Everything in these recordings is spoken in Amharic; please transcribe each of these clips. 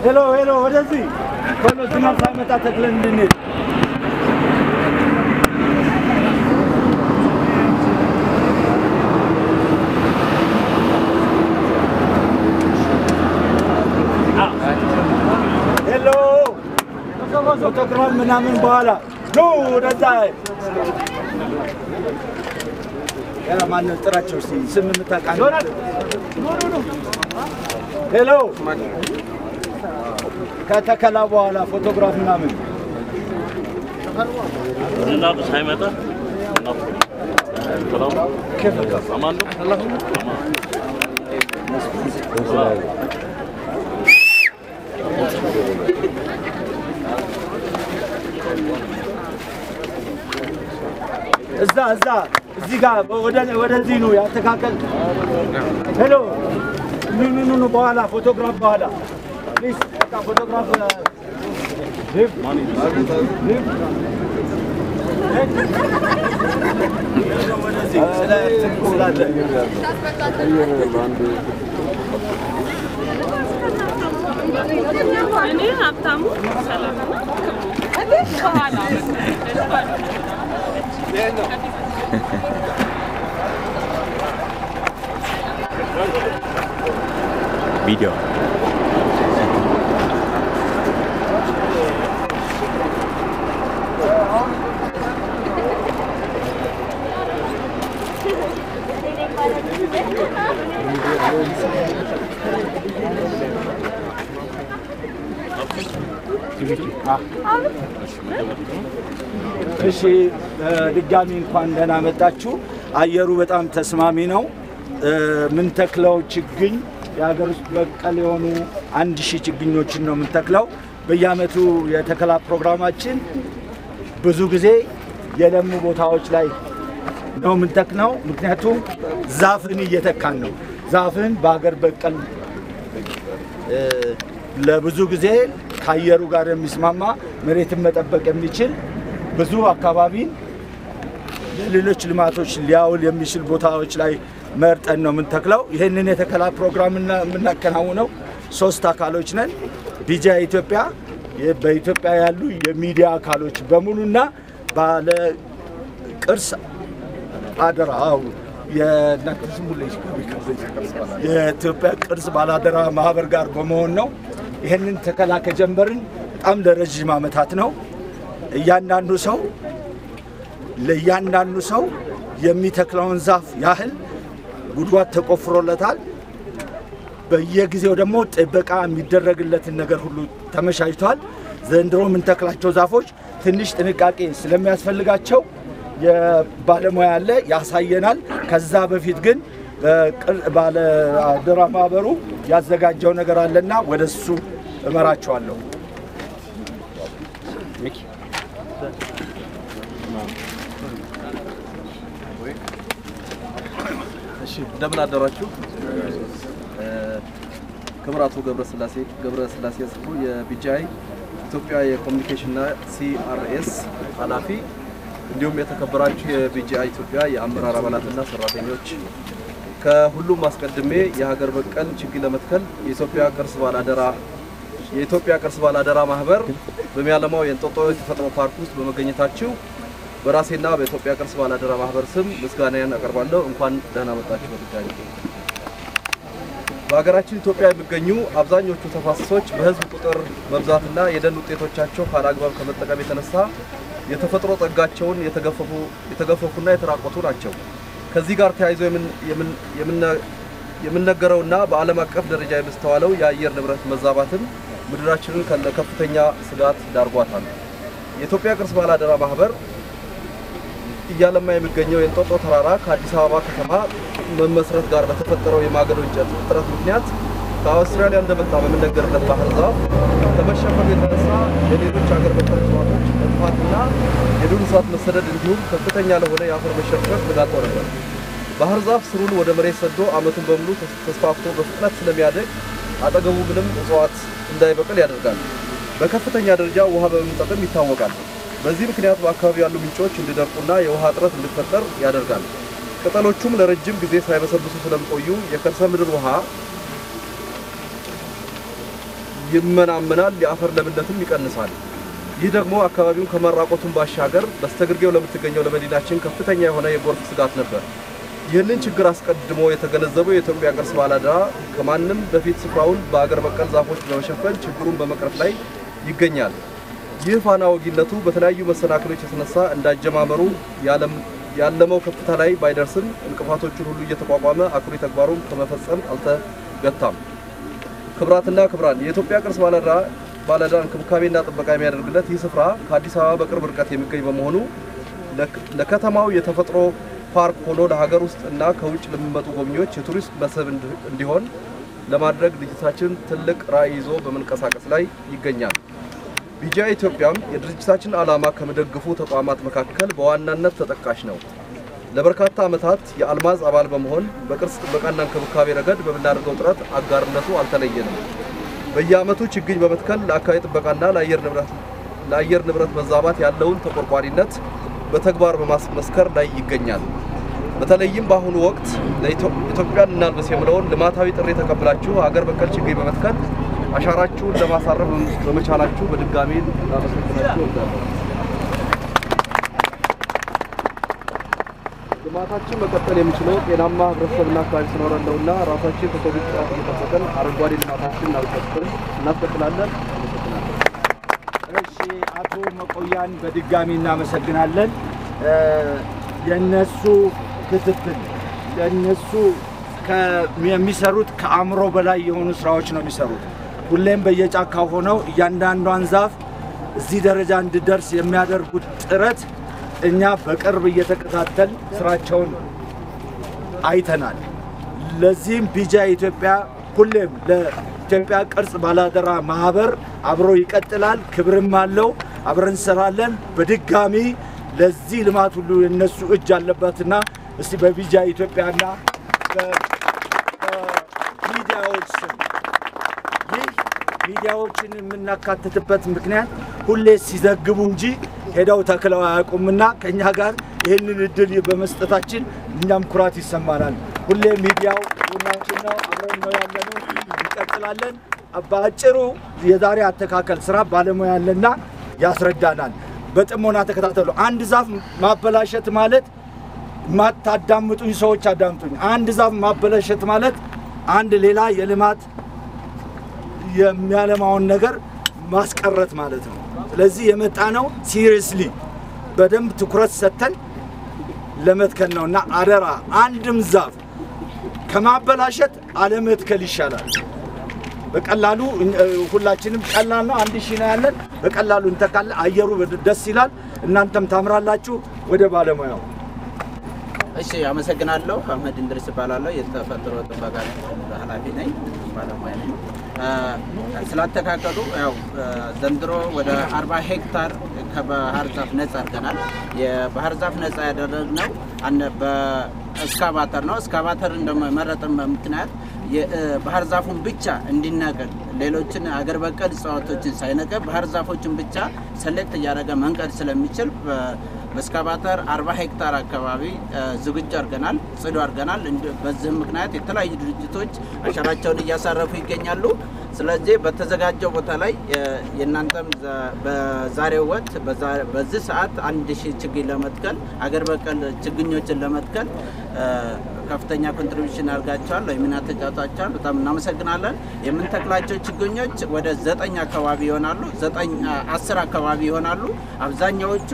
ሄሎ ሄሎ፣ ወደዚህ ቶሎ ዝናብ ሳይመጣ ተክለን እንድንሄድ ሄሎ ፎቶግራፍ ምናምን በኋላ ኑ ወደዛ ያ ማነው ጥራቸው እስኪ ስም የምታውቃለህ? ሄሎ ከተከላ በኋላ ፎቶግራፍ ምናምን ዝናቡ ሳይመጣ አማን ነው። እዛ እዛ እዚህ ጋር ወደ- ወደዚህ ነው ያስተካከል። ሄሎ ኑ ኑ ኑ ኑ በኋላ ፎቶግራፍ በኋላ ፕሊዝ በቃ ፎቶግራፍ ሊቭ ሊቭ ወደዚህ ስለ ስላለ እኔ ሀብታሙ ሰለሞን ከኋላ ቪዲዮ እሺ ድጋሚ እንኳን ደህና መጣችሁ። አየሩ በጣም ተስማሚ ነው። የምንተክለው ችግኝ የሀገር ውስጥ በቀል የሆኑ አንድ ሺህ ችግኞችን ነው የምንተክለው። በየአመቱ የተከላ ፕሮግራማችን ብዙ ጊዜ የለሙ ቦታዎች ላይ ነው የምንተክለው። ምክንያቱም ዛፍን እየተካን ነው። ዛፍን በሀገር በቀል እ፣ ለብዙ ጊዜ ከአየሩ ጋር የሚስማማ መሬትን መጠበቅ የሚችል ብዙ አካባቢን ለሌሎች ልማቶች ሊያውል የሚችል ቦታዎች ላይ መርጠን ነው የምንተክለው። ይህንን የተከላ ፕሮግራም እና- የምናከናውነው ሶስት አካሎች ነን። ቢጃ ኢትዮጵያ፣ የ- በኢትዮጵያ ያሉ የሚዲያ አካሎች በሙሉና ባለ ቅርስ አደራ አዎ፣ የእናንተ ስሙ ላይ የኢትዮጵያ ቅርስ ባላደራ ማህበር ጋር በመሆን ነው። ይህንን ተከላ ከጀመርን በጣም ለረዥም ዓመታት ነው። እያንዳንዱ ሰው ለእያንዳንዱ ሰው የሚተክለውን ዛፍ ያህል ጉድጓድ ተቆፍሮለታል። በየጊዜው ደግሞ ጥበቃ የሚደረግለትን ነገር ሁሉ ተመቻችቷል። ዘንድሮ የምንተክላቸው ዛፎች ትንሽ ጥንቃቄ ስለሚያስፈልጋቸው የባለሙያ አለ ያሳየናል። ከዛ በፊት ግን በቅር- ባለ አደራ ማህበሩ ያዘጋጀው ነገር አለና ወደ እሱ እመራቸዋለሁ። እሺ እንደምን አደራችሁ። እ፣ ክቡር አቶ ገብረስላሴ ገብረስላሴ ጽፉ የቢጂአይ ኢትዮጵያ የኮሚኒኬሽንና ሲአርኤስ ኃላፊ እንዲሁም የተከበራችሁ የቢጂአይ ኢትዮጵያ የአመራር አባላትና ሰራተኞች ከሁሉም አስቀድሜ የሀገር በቀል ችግኝ ለመትከል የኢትዮጵያ ቅርስ ባላደራ የኢትዮጵያ ቅርስ ባላደራ ማህበር በሚያለማው የእንጦጦ የተፈጥሮ ፓርክ ውስጥ በመገኘታችሁ በራሴና በኢትዮጵያ ቅርስ ባላደራ ማህበር ስም ምስጋናዬን አቀርባለሁ። እንኳን ደህና መጣችሁ። በድጋሚ በሀገራችን ኢትዮጵያ የሚገኙ አብዛኞቹ ተፋሰሶች በህዝብ ቁጥር መብዛትና የደን ውጤቶቻቸው ካለአግባብ ከመጠቀም የተነሳ የተፈጥሮ ጸጋቸውን የተገፈፉ የተገፈፉና የተራቆቱ ናቸው። ከዚህ ጋር ተያይዞ የምን- የምን- የምነ- የምነገረውና በዓለም አቀፍ ደረጃ የሚስተዋለው የአየር ንብረት መዛባትን ምድራችንን ለከፍተኛ ስጋት ዳርጓታል። የኢትዮጵያ ቅርስ ባላደራ ማህበር እያለማ የሚገኘው የእንጦጦ ተራራ ከአዲስ አበባ ከተማ መመስረት ጋር በተፈጠረው የማገዶ እንጨት እጥረት ምክንያት ከአውስትራሊያ እንደመጣ በሚነገርለት ባህር ዛፍ ከመሸፈኑ የተነሳ የሌሎች ሀገር በቀል እጽዋቶች መጥፋትና የዱር እንስሳት መሰደድ እንዲሁም ከፍተኛ ለሆነ የአፈር መሸርሸር ስጋት ነበር። ባህር ዛፍ ስሩን ወደ መሬት ሰዶ ዓመቱን በሙሉ ተስፋፍቶ በፍጥነት ስለሚያደግ አጠገቡ ምንም እጽዋት እንዳይበቅል ያደርጋል። በከፍተኛ ደረጃ ውሃ በመምጠጥም ይታወቃል። በዚህ ምክንያት በአካባቢው ያሉ ምንጮች እንዲደርቁና የውሃ እጥረት እንዲፈጠር ያደርጋል። ቅጠሎቹም ለረጅም ጊዜ ሳይበሰብሱ ስለሚቆዩ የከርሰ ምድር ውሃ ይመናመናል፣ የአፈር ለምነትም ይቀንሳል። ይህ ደግሞ አካባቢውን ከመራቆቱን ባሻገር በስተግርጌው ለምትገኘው ለመዲናችን ከፍተኛ የሆነ የጎርፍ ስጋት ነበር። ይህንን ችግር አስቀድሞ የተገነዘበው የኢትዮጵያ ቅርስ ባለአደራ ከማንም በፊት ስፍራውን በአገር በቀል ዛፎች በመሸፈን ችግሩን በመቅረፍ ላይ ይገኛል። ይህ ፋና ወጊነቱ በተለያዩ መሰናክሎች የተነሳ እንዳጀማመሩ ያለመው ከፍታ ላይ ባይደርስም እንቅፋቶቹን ሁሉ እየተቋቋመ አኩሪ ተግባሩን ከመፈጸም አልተገታም። ክብራትና ክብራን የኢትዮጵያ ቅርስ ባለአደራ ባለዕዳ እንክብካቤና ጥበቃ የሚያደርግለት ይህ ስፍራ ከአዲስ አበባ በቅርብ ርቀት የሚገኝ በመሆኑ ለከተማው የተፈጥሮ ፓርክ ሆኖ ለሀገር ውስጥ እና ከውጭ ለሚመጡ ጎብኚዎች የቱሪስት መስህብ እንዲሆን ለማድረግ ድርጅታችን ትልቅ ራዕይ ይዞ በመንቀሳቀስ ላይ ይገኛል። ቢጂአ ኢትዮጵያም የድርጅታችን ዓላማ ከሚደግፉ ተቋማት መካከል በዋናነት ተጠቃሽ ነው። ለበርካታ ዓመታት የአልማዝ አባል በመሆን በቅርስ ጥበቃና እንክብካቤ ረገድ በምናደርገው ጥረት አጋርነቱ አልተለየንም። በየዓመቱ ችግኝ በመትከል ለአካባቢ ጥበቃና ለአየር ንብረት መዛባት ያለውን ተቆርቋሪነት በተግባር በማስመስከር ላይ ይገኛል። በተለይም በአሁኑ ወቅት ለኢትዮጵያን እናልብስ የሚለውን ልማታዊ ጥሪ ተቀብላችሁ ሀገር በቀል ችግኝ በመትከል አሻራችሁን ለማሳረፍ በመቻላችሁ በድጋሚ ላመሰግናችሁ እወዳለሁ። ልማታችን መቀጠል የሚችለው ጤናማ ህብረተሰብና አካባቢ ሲኖረን ነውና ራሳችን ከኮቪድ ጥራት እየጠበቅን አረንጓዴ ልማታችን እናስቀጥላለን። አመሰግናለሁ። እሺ አቶ መቆያን በድጋሚ እናመሰግናለን። የነሱ ክትትል የነሱ የሚሰሩት ከአእምሮ በላይ የሆኑ ስራዎች ነው የሚሰሩት። ሁሌም በየጫካው ሆነው እያንዳንዷን ዛፍ እዚህ ደረጃ እንድደርስ የሚያደርጉት ጥረት እኛ በቅርብ እየተከታተል ስራቸውን አይተናል። ለዚህም ቢጂአ ኢትዮጵያ ሁሌም ለኢትዮጵያ ቅርስ ባላደራ ማህበር አብሮ ይቀጥላል፣ ክብርም አለው። አብረን እንሰራለን። በድጋሚ ለዚህ ልማት ሁሉ የነሱ እጅ አለበትና እስቲ በቢጂአ ኢትዮጵያና በሚዲያዎች ስም ይህ ሚዲያዎችን የምናካትትበት ምክንያት ሁሌ ሲዘግቡ እንጂ ሄደው ተክለው አያውቁምና ከእኛ ጋር ይህንን እድል በመስጠታችን እኛም ኩራት ይሰማናል። ሁሌ ሚዲያው ቡናችን ነው፣ አብረን ነው ያለነው፣ እንቀጥላለን። በአጭሩ የዛሬ አተካከል ስራ ባለሙያ ያለና ያስረዳናል። በጥሞና ተከታተሉ። አንድ ዛፍ ማበላሸት ማለት ማታዳምጡኝ ሰዎች አዳምጡኝ። አንድ ዛፍ ማበላሸት ማለት አንድ ሌላ የልማት የሚያለማውን ነገር ማስቀረት ማለት ነው። ስለዚህ የመጣ ነው ሲሪየስሊ በደንብ ትኩረት ሰጥተን ለመትከል ነው እና አደራ አንድም ዛፍ ከማበላሸት አለመትከል ይሻላል። በቀላሉ ሁላችንም ቀላል ነው። አንድ ሺህ ነው ያለን። በቀላሉ እንተካለን። አየሩ ደስ ይላል። እናንተም ታምራላችሁ። ወደ ባለሙያው እሺ፣ አመሰግናለሁ። አህመድ እንድሪስ እባላለሁ። የተፈጥሮ ጥበቃ ኃላፊ ነኝ፣ ባለሙያ ነኝ። ስላተካከሉ ያው ዘንድሮ ወደ 40 ሄክታር ከባህር ዛፍ ነጻ አድርገናል። የባህር ዛፍ ነጻ ያደረግነው በእስካቫተር ነው። እስካቫተር እንደመረጥን ምክንያት የባህር ዛፉን ብቻ እንዲነቀል ሌሎችን አገር በቀል እጽዋቶችን ሳይነቀል ባህር ዛፎችን ብቻ ሰሌክት እያደረገ መንቀል ስለሚችል በእስካቫተር 40 ሄክታር አካባቢ ዝግጁ አድርገናል፣ ጽዱ አድርገናል። በዚህም ምክንያት የተለያዩ ድርጅቶች አሻራቸውን እያሳረፉ ይገኛሉ። ስለዚህ በተዘጋጀው ቦታ ላይ የእናንተም በዛሬው ወቅት በዚህ ሰዓት አንድ ሺህ ችግኝ ለመትከል አገር በቀል ችግኞችን ለመትከል ከፍተኛ ኮንትሪቢሽን አድርጋቸዋል ወይም ሚና ተጫውታቸዋል። በጣም እናመሰግናለን። የምንተክላቸው ችግኞች ወደ ዘጠኝ አካባቢ ይሆናሉ። ዘጠኝ አስር አካባቢ ይሆናሉ። አብዛኛዎቹ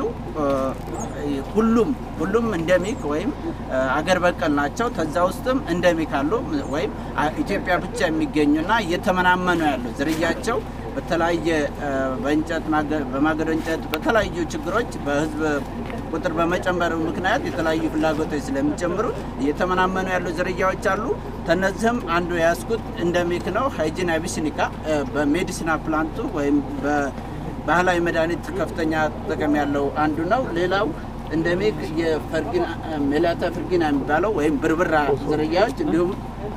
ሁሉም ሁሉም እንደሚክ ወይም አገር በቀል ናቸው። ከዛ ውስጥም እንደሚክ አሉ ወይም ኢትዮጵያ ብቻ የሚገኙና እየተመናመኑ ያሉ ዝርያቸው በተለያየ በእንጨት በማገዶ እንጨት በተለያዩ ችግሮች በህዝብ ቁጥር በመጨመሩ ምክንያት የተለያዩ ፍላጎቶች ስለሚጨምሩ እየተመናመኑ ያሉ ዝርያዎች አሉ። ከነዚህም አንዱ የያዝኩት እንደሚክ ነው። ሃይጂን አቢሲኒካ በሜዲሲና ፕላንቱ ወይም በባህላዊ መድኃኒት ከፍተኛ ጥቅም ያለው አንዱ ነው። ሌላው እንደሚክ የፈርጊና ሜላታ ፍርጊና የሚባለው ወይም ብርብራ ዝርያዎች እንዲሁም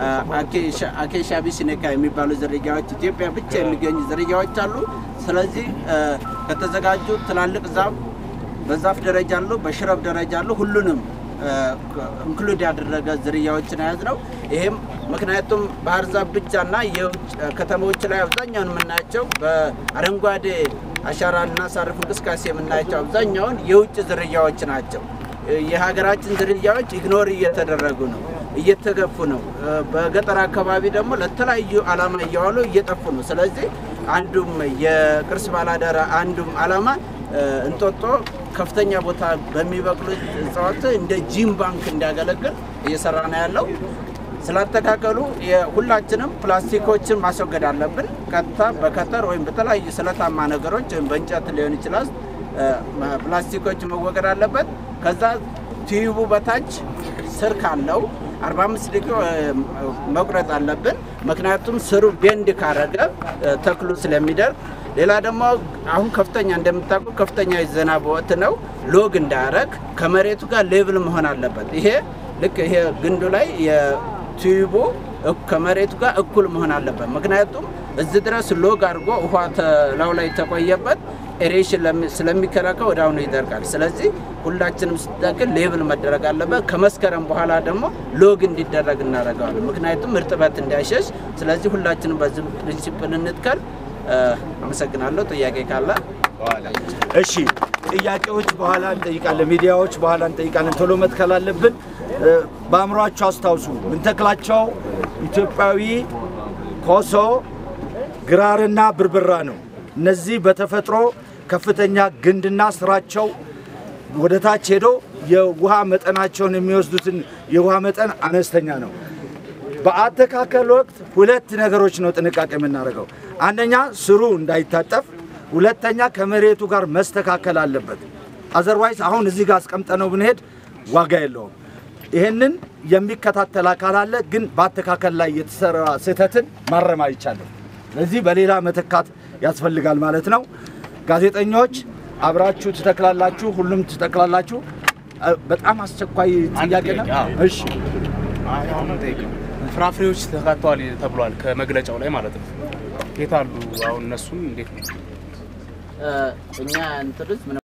አኬሻ ቢሲኔካ የሚባሉ ዝርያዎች ኢትዮጵያ ብቻ የሚገኙ ዝርያዎች አሉ። ስለዚህ ከተዘጋጁ ትላልቅ ዛፍ በዛፍ ደረጃ አሉ፣ በሽረብ ደረጃ አሉ። ሁሉንም ኢንክሉድ ያደረገ ዝርያዎችን የያዝ ነው። ይህም ምክንያቱም ባህር ዛፍ ብቻና የውጭ ከተሞች ላይ አብዛኛውን የምናያቸው በአረንጓዴ አሻራ ልናሳርፍ እንቅስቃሴ የምናያቸው አብዛኛውን የውጭ ዝርያዎች ናቸው። የሀገራችን ዝርያዎች ኢግኖር እየተደረጉ ነው፣ እየተገፉ ነው። በገጠር አካባቢ ደግሞ ለተለያዩ ዓላማ እየዋሉ እየጠፉ ነው። ስለዚህ አንዱም የቅርስ ባላደራ አንዱም ዓላማ እንጦጦ ከፍተኛ ቦታ በሚበቅሉት እጽዋት እንደ ጂም ባንክ እንዲያገለግል እየሰራ ነው ያለው። ስላተካከሉ ሁላችንም ፕላስቲኮችን ማስወገድ አለብን። ቀጥታ በከተር ወይም በተለያዩ ስለታማ ነገሮች ወይም በእንጨት ሊሆን ይችላል ፕላስቲኮች መወገድ አለበት። ከዛ ቲዩቡ በታች ስር ካለው 45 ዲግሪ መቁረጥ አለብን። ምክንያቱም ስሩ ቤንድ ካረገ ተክሉ ስለሚደርግ። ሌላ ደግሞ አሁን ከፍተኛ እንደምታውቁ ከፍተኛ የዝናብ ወቅት ነው። ሎግ እንዳያረግ ከመሬቱ ጋር ሌቭል መሆን አለበት። ይሄ ልክ ይሄ ግንዱ ላይ የቲዩቡ ከመሬቱ ጋር እኩል መሆን አለበት። ምክንያቱም እዚህ ድረስ ሎግ አድርጎ ውሃ ላዩ ላይ ተቆየበት ኤሬሽን ስለሚከላከል ወደ አሁኑ ይደርቃል። ስለዚህ ሁላችንም ስንተክል ሌብል መደረግ አለበት። ከመስከረም በኋላ ደግሞ ሎግ እንዲደረግ እናደርገዋለን። ምክንያቱም እርጥበት እንዳይሸሽ። ስለዚህ ሁላችንም በዚህ ፕሪንሲፕል እንትከል። አመሰግናለሁ። ጥያቄ ካለ እሺ፣ ጥያቄዎች በኋላ እንጠይቃለን፣ ሚዲያዎች በኋላ እንጠይቃለን። ቶሎ መትከል አለብን። በአእምሯቸው አስታውሱ። ምንተክላቸው ኢትዮጵያዊ ኮሶ፣ ግራርና ብርብራ ነው። እነዚህ በተፈጥሮ ከፍተኛ ግንድና ስራቸው ወደ ታች ሄዶ የውሃ መጠናቸውን የሚወስዱትን የውሃ መጠን አነስተኛ ነው። በአተካከል ወቅት ሁለት ነገሮች ነው ጥንቃቄ የምናደርገው። አንደኛ ስሩ እንዳይታጠፍ፣ ሁለተኛ ከመሬቱ ጋር መስተካከል አለበት። አዘርዋይስ አሁን እዚህ ጋር አስቀምጠነው ብንሄድ ዋጋ የለውም። ይህንን የሚከታተል አካል አለ፣ ግን በአተካከል ላይ የተሰራ ስህተትን ማረም አይቻልም። ስለዚህ በሌላ መተካት ያስፈልጋል ማለት ነው። ጋዜጠኞች አብራችሁ ትተክላላችሁ፣ ሁሉም ትተክላላችሁ። በጣም አስቸኳይ ጥያቄ ነው። እሺ ፍራፍሬዎች ተካተዋል ተብሏል ከመግለጫው ላይ ማለት ነው። የት አሉ አሁን እነሱን እንዴት ነው? እኛ እንትንስ